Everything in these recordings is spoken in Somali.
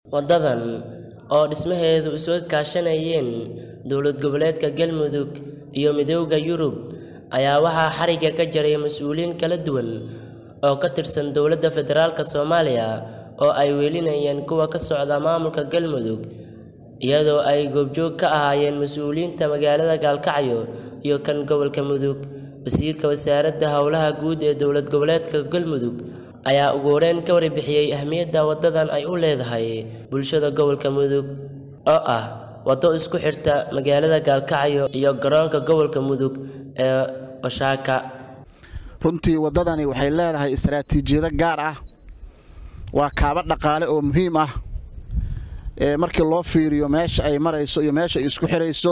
Wadadan oo dhismaheedu isuga kaashanayeen dowlad goboleedka Galmudug iyo Midowga Yurub ayaa waxaa xarigga ka jaray mas'uuliyiin kala duwan oo ka tirsan dowladda federaalk Soomaaliya oo ay welinayeen kuwa ka socda maamulka Galmudug iyadoo ay goobjoog ka ahaayeen mas'uuliyiinta magaalada Gaalkacyo iyo kan gobolka Mudug wasiirka wasaaradda howlaha guud ee dowlad goboleedka Galmudug ayaa ugu horeyn ka warbixiyay ahmiyadda wadadan ay u leedahay bulshada gobolka Mudug oo ah wado isku xirta magaalada Gaalkacyo iyo garoonka gobolka Mudug ee Oshaaka runtii waddadani waxay leedahay istaraatiijiyado gaar ah waa kaaba dhaqaale oo muhiim ah ee markii loo fiiriyo meesha ay marayso iyo meesha ay isku xirayso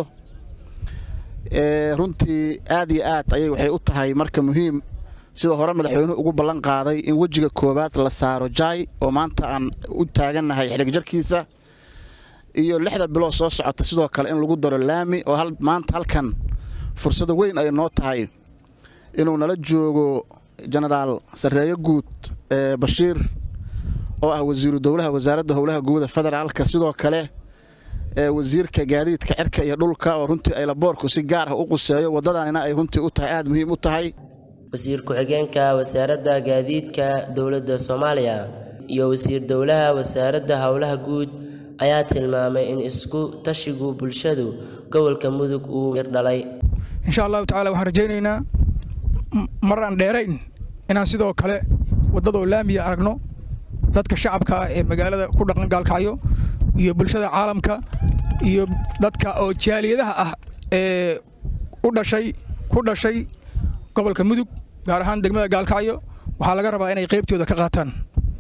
ee runtii aad iyo aad ayay waxay u tahay marka muhiim sida hore madaxweynuhu ugu ballan qaaday in wejiga koowaad la saaro jaay oo maanta aan u taagannahay xidhigjarkiisa iyo lixda bilood soo socota sidoo kale in lagu daro laami oo maanta halkan fursada weyn ay noo tahay inuu nala joogo jenaraal sarreeyo guud ee bashiir oo ah wasiiru dowlaha wasaaradda howlaha guuda federaalka sidoo kale ee wasiirka gaadiidka cirka iyo dhulka oo runtii aylaboorku si gaar ah u quseeyo waddadanina ay runtii u tahay aada muhiim u tahay wasiir ku-xigeenka wasaaradda gaadiidka dowladda Soomaaliya iyo wasiir dowlaha wasaaradda howlaha guud ayaa tilmaamay in isku tashigu bulshadu gobolka Mudug uu mir dhalay insha allahu tacaala waxaan rajaynaynaa mar aan dheerayn inaan sidoo kale waddadoo laamiya aragno dadka shacabka ah ee magaalada ku dhaqan gaalkacyo iyo bulshada caalamka iyo dadka oo jaaliyadaha ah ee u dhashay ku dhashay gobolka mudug gaar ahaan degmada gaalkacyo waxaa laga rabaa inay qaybtooda ka qaataan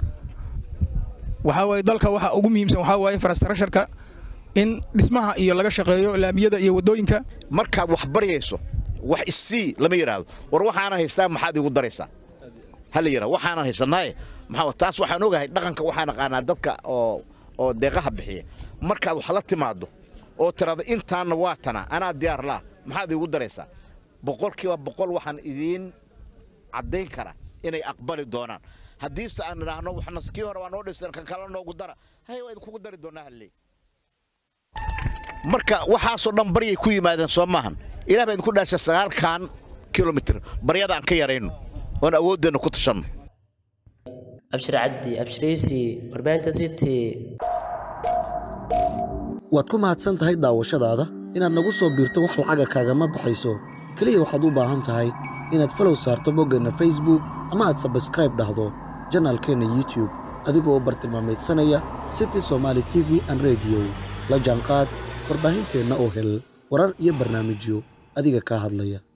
waxaa waaye dalka waxa ugu muhiimsan waxaa waaye infrastructureka in dhismaha iyo laga shaqeeyo laamiyada iyo waddooyinka markaad wax baryayso wax isii lama yidhaahdo war waxaanan haystaa maxaad igu daraysaa ha la yidhahdo waxaanan haysanaaye maxaa taas waxaan ogahay dhaqanka waxaan aqaanaa dadka oo oo deeqaha bixiya markaad wax la timaado oo tirahdo intaanna waa tana anaa diyaar laa maxaad igu daraysaa boqolkiiba boqol waxaan idiin caddayn karaa inay aqbali doonaan haddiise aan idhaahno waxna kii hore waa noo dhistan kan kale noogu dara hay waa idinkugu dari doonaa halley marka waxaasoo dhan baryay ku yimaadeen soo maahan ilaah baa idinku dhaashay sagaalkan kilomitr baryada aan ka yarayno oon awooddeenna ku tashanno abshir cabdi abshiraysi warbaahinta city waad ku mahadsan tahay daawashadaada inaad nagu soo biirto wax lacaga kaagama baxayso keliya waxaad u baahan tahay inaad falow saarto boggeenna facebook ama aad sabskraib dhahdo janaalkeenna youtube adigoo bartilmaamaydsanaya city somaali t v an rediyo la jaanqaad warbaahinteenna oo hel warar iyo barnaamijyo adiga kaa hadlaya